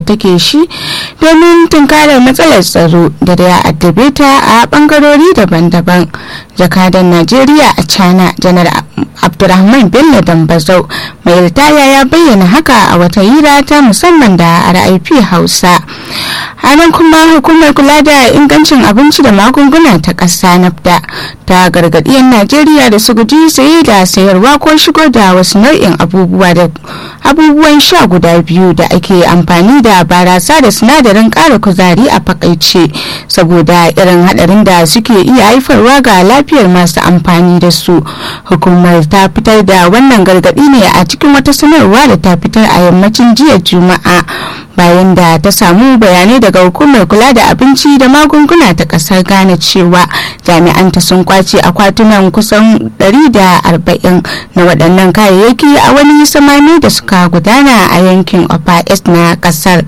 take shi domin tunkarar matsalar tsaro da da ya addabe ta a bangarori daban-daban jakadan najeriya a china janar abdurrahman bello dambazau mai ritaya ya bayyana haka a wata hira ta musamman da rip hausa a nan kuma hukumar kula da ingancin abinci da magunguna ta ƙasa nafda ta gargaɗi 'yan najeriya da su guji saye da sayarwa ko shigo da wasu nau'in abubuwa da abubuwan sha guda biyu da ake amfani da barasa da sinadarin ƙara kuzari a fakaice saboda irin haɗarin da suke iya haifarwa ga lafiyar masu amfani da su hukumar ta fitar da wannan gargaɗi ne a cikin wata sanarwa da ta fitar a yammacin jiya juma'a bayan da ta samu bayanai daga hukumar kula da abinci da magunguna ta kasar ghana cewa jami'anta sun kwace akwatunan kusan 140 na waɗannan kayayyaki a wani samami da suka gudana a yankin upper east na kasar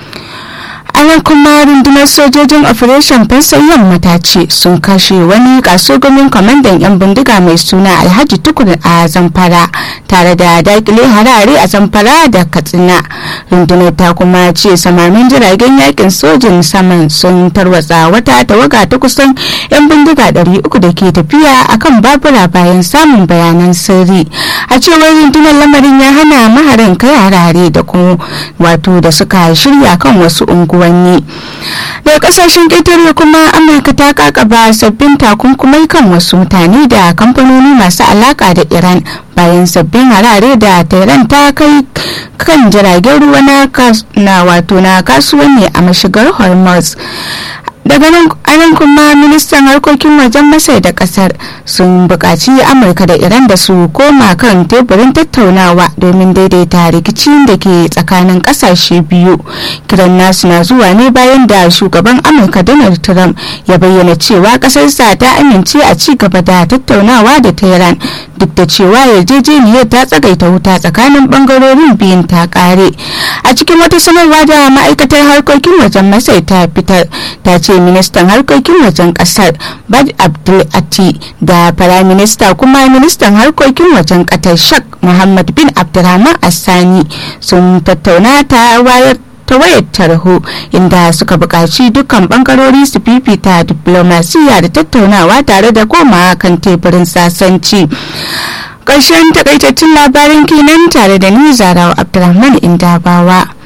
ana kuma rundunar sojojin operation fansan yamma ta ce sun kashe wani kasugumin kwamandan 'yan bindiga mai suna alhaji tukur a zamfara tare da dakile harare a zamfara da katsina rundunar ta kuma ce samamin jiragen yakin sojin saman sun tarwatsa wata tawaga ta kusan 'yan bindiga 300 da ke tafiya akan babura bayan samun bayanan sirri a cewar rundunar lamarin ya hana maharan kai harare da kuma wato da suka shirya kan wasu unguwanni daga kasashen ƙetare kuma amurka ta kakaba sabbin takunkumai kan wasu mutane da kamfanoni masu alaka da iran bayan sabbin harare da tehran ta kai kan jiragen ruwa na wato na kasuwanni a mashigar hormuz daga nan anan kuma ministan harkokin wajen masai da kasar sun buƙaci amurka da iran da su koma kan teburin tattaunawa domin daidaita rikicin da ke tsakanin ƙasashe biyu kiran nasu na zuwa ne bayan da shugaban amurka donald trump ya bayyana cewa ƙasarsa ta amince a ci gaba da tattaunawa da tehran duk da cewa yarjejeniyar ta tsagaita wuta tsakanin bangarorin biyun ta kare a cikin wata sanarwa da ma'aikatar harkokin wajen masai ta fitar ta ce ministan harkokin wajen kasar bad abdul ati da firaminista kuma ministan harkokin wajen qatar shak muhammad bin abdulrahman assani sun tattauna ta wayar ta wayar tarho inda suka buƙaci dukkan bangarori su fifita diplomasiya da tattaunawa tare da koma kan teburin sasanci ƙarshen takaitattun labarin kenan tare da ni zarawa abdulrahman indabawa